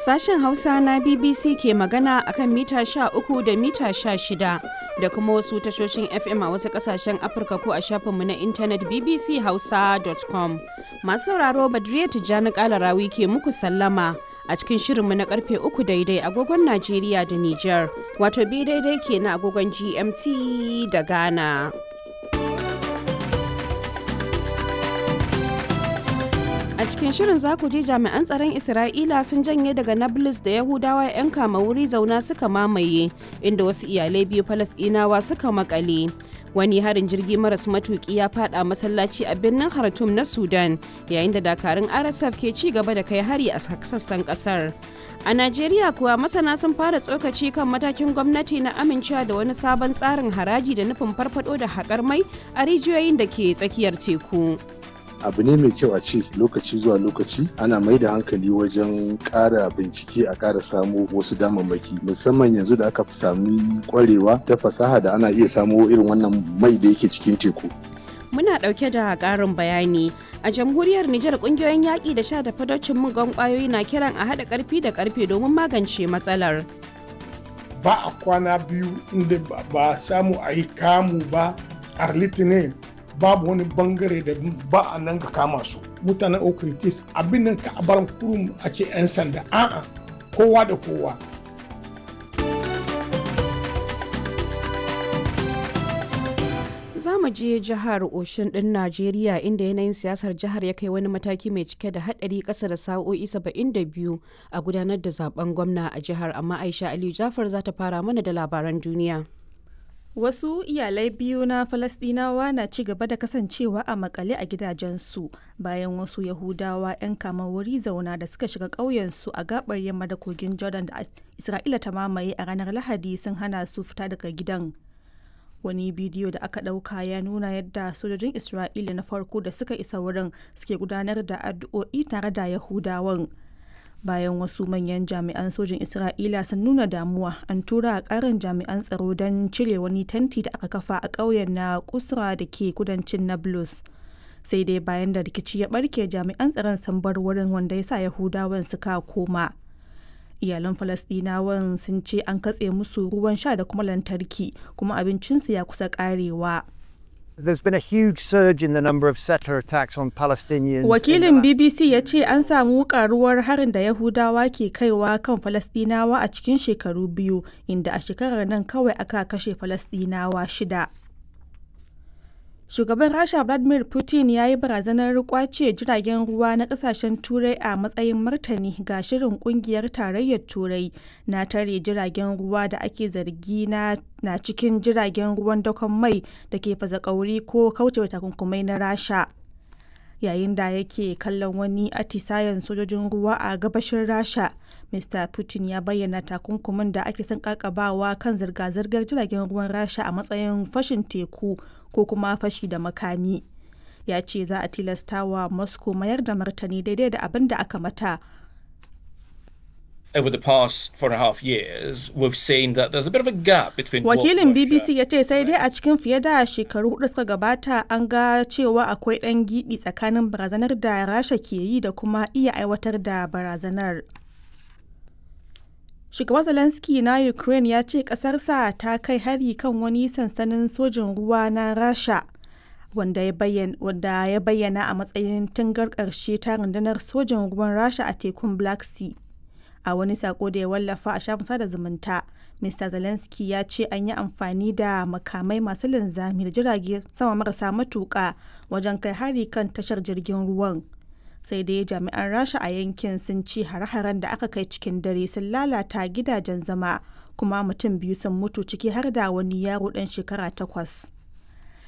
Sashen Hausa na BBC ke magana akan mita 13 da mita 16 da kuma wasu tashoshin FM a wasu kasashen Afirka ko a shafinmu na intanet bbchausa.com. Masu sauraro Badriya Tijjani Kalarawi ke muku sallama a cikin shirinmu na karfe uku daidai agogon Najeriya da Nijar, wato bi daidai ke na agogon GMT da Ghana. A cikin shirin za ku ji jami'an tsaron Isra'ila sun janye daga Nablus da Yahudawa 'yan kama wuri zauna suka mamaye, inda wasu iyalai biyu Falasɗinawa suka makale. Wani harin jirgi maras matuki ya fada masallaci a birnin Khartoum na Sudan, yayin da dakarun RSF ke ci gaba da kai hari a sassan kasar. A Najeriya kuwa masana sun fara tsokaci kan matakin gwamnati na amincewa da wani sabon tsarin haraji da nufin farfado da haƙar mai a rijiyoyin da ke tsakiyar teku. abu ne mai kyau a ce lokaci zuwa lokaci ana mai da hankali wajen ƙara bincike a ƙara samo wasu damammaki musamman yanzu da aka fi sami kwarewa ta fasaha da ana iya samo irin wannan mai da yake cikin teku Muna ɗauke da ƙarin bayani. A jamhuriyar Nijar ƙungiyoyin yaƙi da sha da fadocin mugan ƙwayoyi na kiran a haɗa ƙarfi da ƙarfe domin magance matsalar. Ba a kwana biyu inda ba samu a yi kamu ba a litinin babu wani bangare da ba a nan ka kama su mutanen okritis abin nan ka bar kurum a ce 'yan sanda a'a kowa da kowa za mu je jihar oshin din najeriya inda yanayin siyasar jihar ya kai wani mataki mai cike da hadari kasa da sa'o'i 72 a gudanar da zaben gwamna a jihar amma aisha aliyu jafar za ta fara mana da labaran duniya Wasu iyalai biyu na Falasɗinawa na ci gaba da kasancewa a makale a gidajensu bayan wasu Yahudawa 'yan kama wuri zauna da suka shiga ƙauyensu a gabar yamma da kogin Jordan da Isra'ila ta mamaye a ranar Lahadi sun hana su fita daga gidan. Wani bidiyo da aka ɗauka ya nuna yadda sojojin Isra'ila na farko da suka isa wurin suke gudanar da addu'o'i tare da Yahudawan. bayan wasu manyan jami'an sojin isra'ila sun nuna damuwa an tura a karin jami'an tsaro don cire wani tanti da aka kafa a ƙauyen na kusra da ke kudancin nablus sai dai bayan da rikici ya barke jami'an tsaron sun bar wurin wanda ya sa yahudawan suka koma iyalan falasdinawan sun ce an katse musu ruwan sha da kuma lantarki kuma abincinsu ya kusa karewa There's been a huge surge in the number of settler attacks on Palestinians. Wakilin BBC ya ce an samu karuwar harin da Yahudawa ke kaiwa kan Falastinawa a cikin shekaru biyu, inda a shekarar nan kawai aka kashe Falastinawa shida. Shugaban Rasha Vladimir Putin ya yi barazanar kwace jiragen ruwa na kasashen Turai a matsayin martani ga shirin kungiyar tarayyar Turai na tare jiragen ruwa da ake zargi na, na cikin jiragen ruwan dakon mai da ke fazakauri ko kaucewa takunkumai na Rasha. Yayin da yake kallon wani atisayen sojojin ruwa a gabashin Rasha, Mr. Putin ya bayyana takunkumin da ake son kakabawa kan zirga-zirgar jiragen ruwan Rasha a matsayin fashin teku ko kuma fashi da makami ya ce za a tilasta wa moscow mayar da martani daidai da abin da aka mata over the past four and a half years, we've seen that there's a bit of a gap between Wakilin BBC ya ce sai dai a cikin fiye da shekaru hudu suka gabata an ga cewa akwai ɗan giɓi tsakanin barazanar da Rasha ke yi da kuma iya aiwatar da barazanar. Shugaban Zelensky na Ukraine ya ce ƙasarsa ta kai hari kan wani sansanin sojin ruwa na Rasha wanda ya bayyana a matsayin tungar ƙarshe ta rundunar sojin ruwan Rasha a tekun Black Sea. A wani sako da ya wallafa a shafin sada zumunta, Mr. Zelensky ya ce an yi amfani da makamai masu linzami da jirage sama marasa matuƙa wajen kai hari kan tashar jirgin ruwan. sai dai jami'an rasha a yankin sun ci hare-haren da aka kai cikin dare sun lalata gidajen zama kuma mutum biyu sun mutu ciki har da wani yaro dan shekara takwas